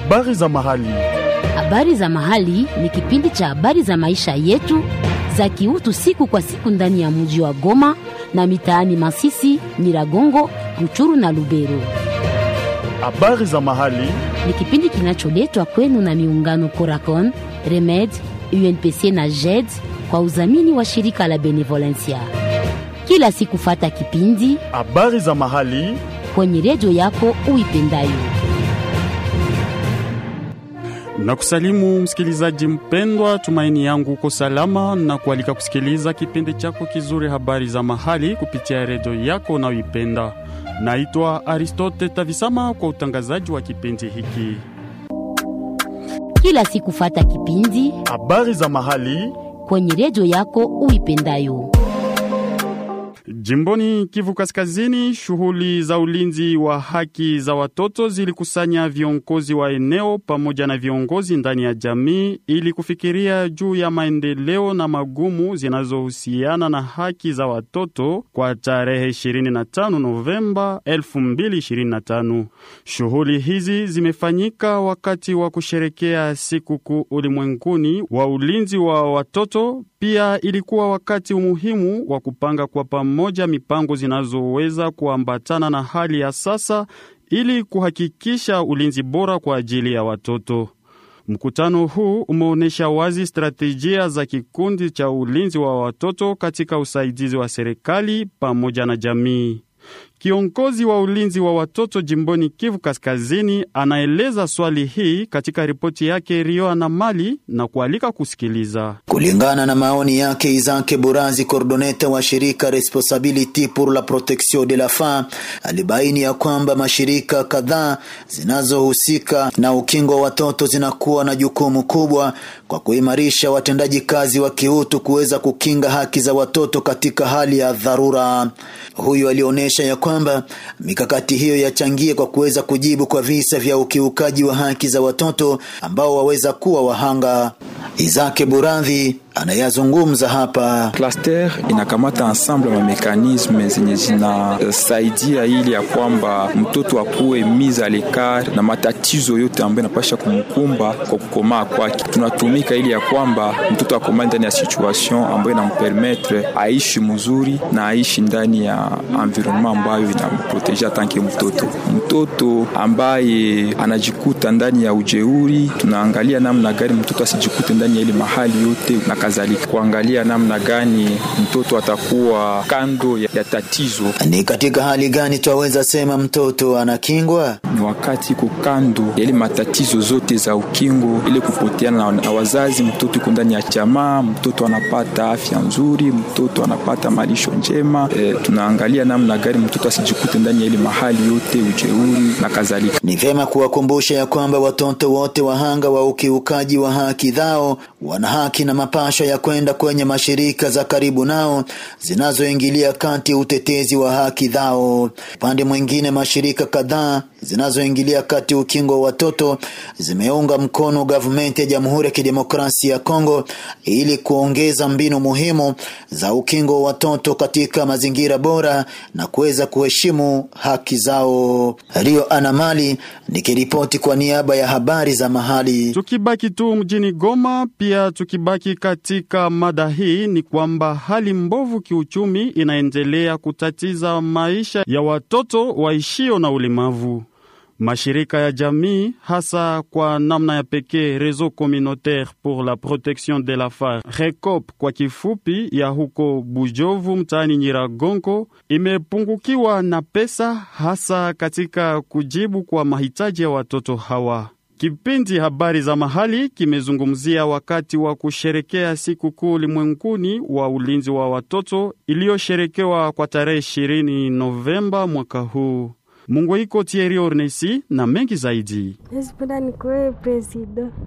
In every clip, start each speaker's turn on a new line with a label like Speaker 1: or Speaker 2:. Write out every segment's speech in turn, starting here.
Speaker 1: Habari za mahali.
Speaker 2: Habari za mahali ni kipindi cha habari za maisha yetu za kiutu siku kwa siku ndani ya mji wa Goma na mitaani Masisi, Nyiragongo, Ruchuru na Lubero.
Speaker 1: Habari za mahali.
Speaker 2: Ni kipindi kinacholetwa kwenu na miungano Coracon, Remed, UNPC na JED kwa udhamini wa shirika la Benevolencia. Kila siku fata kipindi
Speaker 1: Habari za mahali.
Speaker 2: kwenye redio yako uipendayo.
Speaker 1: Na kusalimu msikilizaji mpendwa, tumaini yangu uko salama na kualika kusikiliza kipindi chako kizuri habari za mahali kupitia redio yako unayoipenda. Naitwa Aristote Tavisama kwa utangazaji wa kipindi hiki.
Speaker 2: Kila siku fata kipindi
Speaker 1: Habari za mahali.
Speaker 2: kwenye redio yako uipendayo.
Speaker 1: Jimboni Kivu Kaskazini, shughuli za ulinzi wa haki za watoto zilikusanya viongozi wa eneo pamoja na viongozi ndani ya jamii ili kufikiria juu ya maendeleo na magumu zinazohusiana na haki za watoto kwa tarehe 25 Novemba 2025. Shughuli hizi zimefanyika wakati wa kusherekea sikukuu ulimwenguni wa ulinzi wa watoto. Pia ilikuwa wakati muhimu wa kupanga kwa pamoja mipango zinazoweza kuambatana na hali ya sasa ili kuhakikisha ulinzi bora kwa ajili ya watoto. Mkutano huu umeonyesha wazi stratejia za kikundi cha ulinzi wa watoto katika usaidizi wa serikali pamoja na jamii. Kiongozi wa ulinzi wa watoto jimboni Kivu Kaskazini anaeleza swali hii katika ripoti yake Rio na Mali na kualika kusikiliza.
Speaker 3: Kulingana na maoni yake Izake Burazi, kordoneta wa shirika Responsability pour la Protection de la Femme, alibaini ya kwamba mashirika kadhaa zinazohusika na ukingo wa watoto zinakuwa na jukumu kubwa kwa kuimarisha watendaji kazi wa kiutu kuweza kukinga haki za watoto katika hali ya dharura. Huyu alionyesha ya kwamba mikakati hiyo yachangie kwa kuweza kujibu kwa visa vya ukiukaji wa haki za watoto ambao waweza kuwa wahanga. Izake Buradhi anayazungumza hapa.
Speaker 4: Cluster inakamata ensemble ma mekanisme zenye zinasaidia ili ya kwamba mtoto akuwe mise a l'écart na matatizo yote ambayo inapasha kumkumba kwa kukomaa kwake. Tunatumika ili ya kwamba mtoto akomaa ndani ya situation ambayo inampermettre aishi mzuri na aishi ndani ya environnement ambayo inamproteja tanke mtoto. Mtoto ambaye anajikuta ndani ya ujeuri, tunaangalia namna gani mtoto asijikute ndani ya ile mahali yote na kadhalika, kuangalia namna gani mtoto atakuwa kando ya, ya tatizo.
Speaker 3: Ni katika hali gani twaweza sema mtoto anakingwa?
Speaker 4: Ni wakati iko kando ya ile matatizo zote za ukingo, ile kupoteana na, na wazazi. Mtoto iko ndani ya jamaa, mtoto anapata afya nzuri, mtoto anapata malisho njema. E, tunaangalia namna gani mtoto asijikute ndani ya ile mahali yote ujeuri na kadhalika.
Speaker 3: Ni vyema kuwakumbusha ya kwamba watoto wote wahanga wa ukiukaji wa haki zao wana haki na mapasho ya kwenda kwenye mashirika za karibu nao zinazoingilia kati utetezi wa haki zao. Upande mwingine, mashirika kadhaa zinazoingilia kati ukingo wa watoto zimeunga mkono gavumenti ya Jamhuri ya Kidemokrasia ya Kongo ili kuongeza mbinu muhimu za ukingo wa watoto katika mazingira bora na kuweza kuheshimu haki zao. Rio Anamali nikiripoti kwa niaba ya habari za mahali.
Speaker 1: Tukibaki tu mjini Goma, pia tukibaki katika mada hii, ni kwamba hali mbovu kiuchumi inaendelea kutatiza maisha ya watoto waishio na ulemavu. Mashirika ya jamii hasa kwa namna ya pekee Réseau Communautaire pour la Protection de la Femme RECOP kwa kifupi, ya huko Bujovu mtaani Nyiragongo imepungukiwa na pesa hasa katika kujibu kwa mahitaji ya watoto hawa. Kipindi habari za mahali kimezungumzia wakati wa kusherekea sikukuu ulimwenguni wa ulinzi wa watoto iliyosherekewa kwa tarehe 20 Novemba mwaka huu. Mungu iko Thierry Ornesi na mengi zaidi.
Speaker 5: Nazipenda nikuwe presida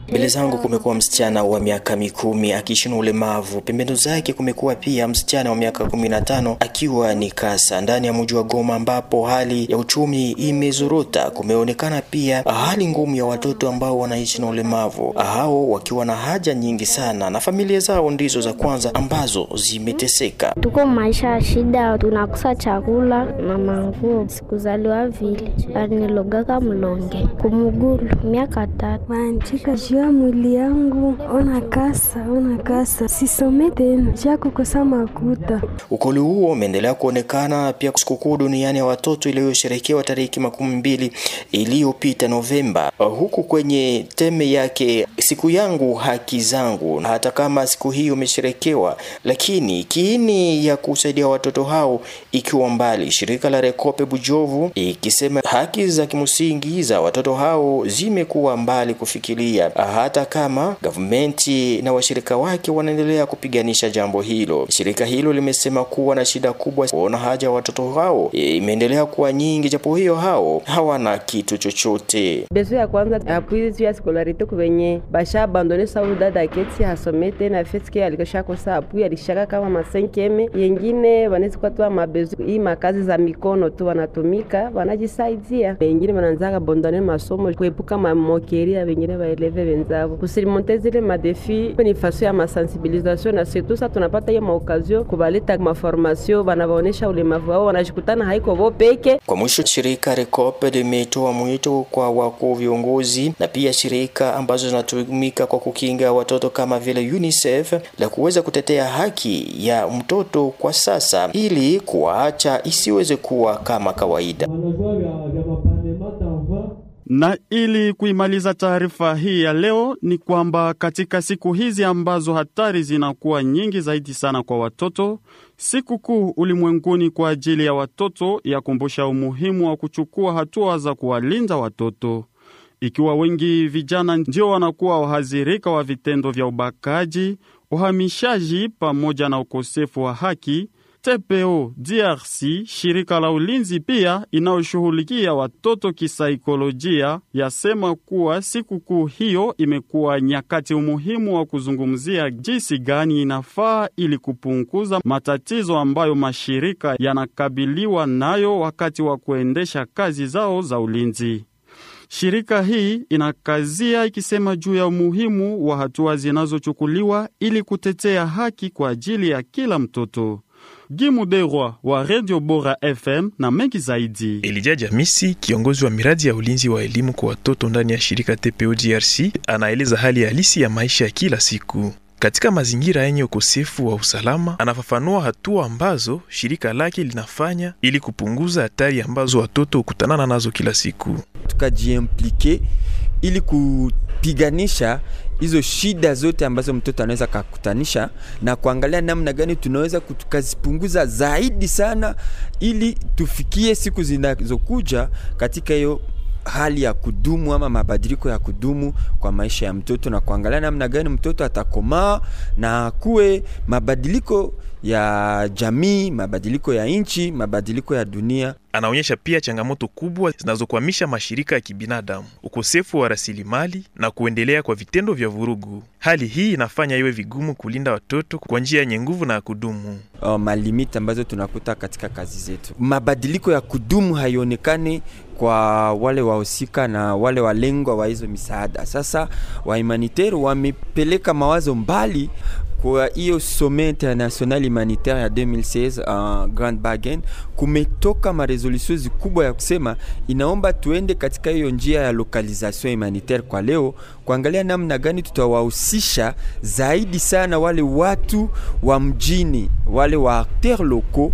Speaker 5: Mbele zangu kumekuwa msichana wa miaka mikumi akiishi na ulemavu. Pembeni zake kumekuwa pia msichana wa miaka kumi na tano akiwa ni kasa. Ndani ya mji wa Goma ambapo hali ya uchumi imezorota, kumeonekana pia hali ngumu ya watoto ambao wanaishi na ulemavu, hao wakiwa na haja nyingi sana, na familia zao ndizo za kwanza ambazo zimeteseka.
Speaker 6: Tuko maisha ya shida, tunakosa chakula na manguo. Sikuzaliwa vile, alinilogaka mlonge kumugulu miaka tatu
Speaker 7: Wanchika jua mwili yangu, ona kasa, ona kasa, sisome tena jua kukosa makuta.
Speaker 5: Ukoli huo umeendelea kuonekana pia sikukuu duniani ya watoto iliyosherekewa tariki makumi mbili iliyopita Novemba, huku kwenye teme yake siku yangu haki zangu. Hata kama siku hiyo imesherekewa, lakini kiini ya kusaidia watoto hao ikiwa mbali, shirika la Rekope Bujovu ikisema haki za kimsingi za watoto hao zimekuwa mbali kufikiria, hata kama gavumenti na washirika wake wanaendelea kupiganisha jambo hilo. Shirika hilo limesema kuwa na shida kubwa kuona haja ya watoto hao imeendelea kuwa nyingi, japo hiyo hao hawana kitu chochote.
Speaker 8: bezo ya kwanza apui ya scolarite kuvenye basha abandone sababu dada keti hasome tena feske alikoshakosa apui alishaka kama masenkeme yengine wanaweza kuwa tu mabezo hii makazi za mikono tu wanatumika wanajisaidia, wengine wanaanza abandone masomo kuepuka mamokeria, wengine waeleve wenzao kusirimonte zile madefi ni faso ya masensibilisation, na surtout sa tunapata hiyo maokazio kubaleta maformasio, wanavaonesha ulemavu wao, wanajikutana haiko vo peke
Speaker 5: Kwa mwisho, shirika Recope limetoa mwito kwa wakuu viongozi na pia shirika ambazo zinatumika kwa kukinga watoto kama vile UNICEF la kuweza kutetea haki ya mtoto kwa sasa ili kuwaacha isiweze kuwa kama kawaida.
Speaker 1: Na ili kuimaliza taarifa hii ya leo ni kwamba katika siku hizi ambazo hatari zinakuwa nyingi zaidi sana kwa watoto, siku kuu ulimwenguni kwa ajili ya watoto yakumbusha umuhimu wa kuchukua hatua za kuwalinda watoto. Ikiwa wengi vijana ndio wanakuwa wahadhirika wa vitendo vya ubakaji, uhamishaji pamoja na ukosefu wa haki, TPO DRC, shirika la ulinzi pia inayoshughulikia watoto kisaikolojia, yasema kuwa sikukuu hiyo imekuwa nyakati umuhimu wa kuzungumzia jinsi gani inafaa ili kupunguza matatizo ambayo mashirika yanakabiliwa nayo wakati wa kuendesha kazi zao za ulinzi. Shirika hii inakazia ikisema juu ya umuhimu wa hatua zinazochukuliwa ili kutetea haki kwa ajili ya kila mtoto. Gimuderwa wa Radio Bora FM na mengi zaidi.
Speaker 9: Elija Jamisi, kiongozi wa miradi ya ulinzi wa elimu kwa watoto ndani ya shirika TPO DRC, anaeleza hali halisi ya maisha ya kila siku katika mazingira yenye ukosefu wa usalama. Anafafanua hatua ambazo shirika lake linafanya ili kupunguza hatari ambazo watoto hukutanana nazo kila siku.
Speaker 10: tukajiimplike ili kupiganisha hizo shida zote ambazo mtoto anaweza kakutanisha na kuangalia namna gani tunaweza tukazipunguza zaidi sana, ili tufikie siku zinazokuja katika hiyo hali ya kudumu ama mabadiliko ya kudumu kwa maisha ya mtoto, na kuangalia namna gani mtoto atakomaa na kuwe mabadiliko ya jamii, mabadiliko ya nchi, mabadiliko ya dunia.
Speaker 9: Anaonyesha pia changamoto kubwa zinazokwamisha mashirika ya kibinadamu, ukosefu wa rasilimali na kuendelea kwa vitendo vya vurugu. Hali hii inafanya iwe vigumu kulinda watoto kwa njia yenye nguvu na ya kudumu.
Speaker 10: uh, malimiti ambazo tunakuta katika kazi zetu. Mabadiliko ya kudumu haionekani kwa wale wahusika na wale walengwa wa hizo misaada. Sasa wa humanitaire wamepeleka mawazo mbali kwa hiyo sommet international humanitaire ya 2016 uh, Grand Bargain, kumetoka maresolution zikubwa ya kusema inaomba tuende katika hiyo njia ya localisation humanitaire kwa leo, kuangalia namna gani tutawahusisha zaidi sana wale watu wa mjini, wale wa acteurs locaux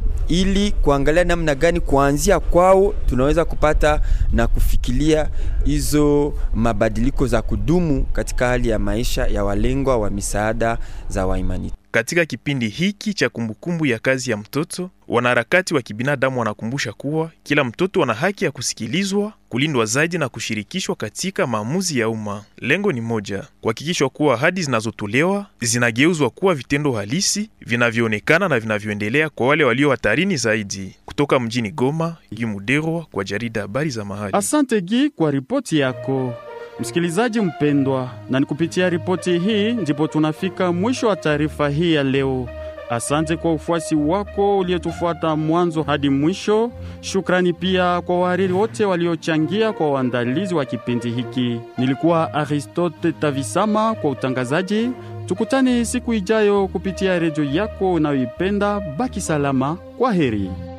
Speaker 10: ili kuangalia namna gani kuanzia kwao tunaweza kupata na kufikiria hizo mabadiliko za kudumu katika hali ya maisha ya walengwa wa misaada za waimani.
Speaker 9: Katika kipindi hiki cha kumbukumbu ya kazi ya mtoto, wanaharakati wa kibinadamu wanakumbusha kuwa kila mtoto ana haki ya kusikilizwa, kulindwa zaidi na kushirikishwa katika maamuzi ya umma. Lengo ni moja, kuhakikishwa kuwa ahadi zinazotolewa zinageuzwa kuwa vitendo halisi vinavyoonekana na vinavyoendelea kwa wale walio hatarini zaidi. Kutoka mjini Goma, Gimuderwa kwa jarida habari za mahali.
Speaker 1: Asante Gi kwa ripoti yako. Msikilizaji mpendwa, na ni kupitia ripoti hii ndipo tunafika mwisho wa taarifa hii ya leo. Asante kwa ufuasi wako uliotufuata mwanzo hadi mwisho. Shukrani pia kwa wahariri wote waliochangia kwa uandalizi wa kipindi hiki. Nilikuwa Aristote Tavisama kwa utangazaji. Tukutane siku ijayo kupitia redio yako unayoipenda. Baki salama, kwa heri.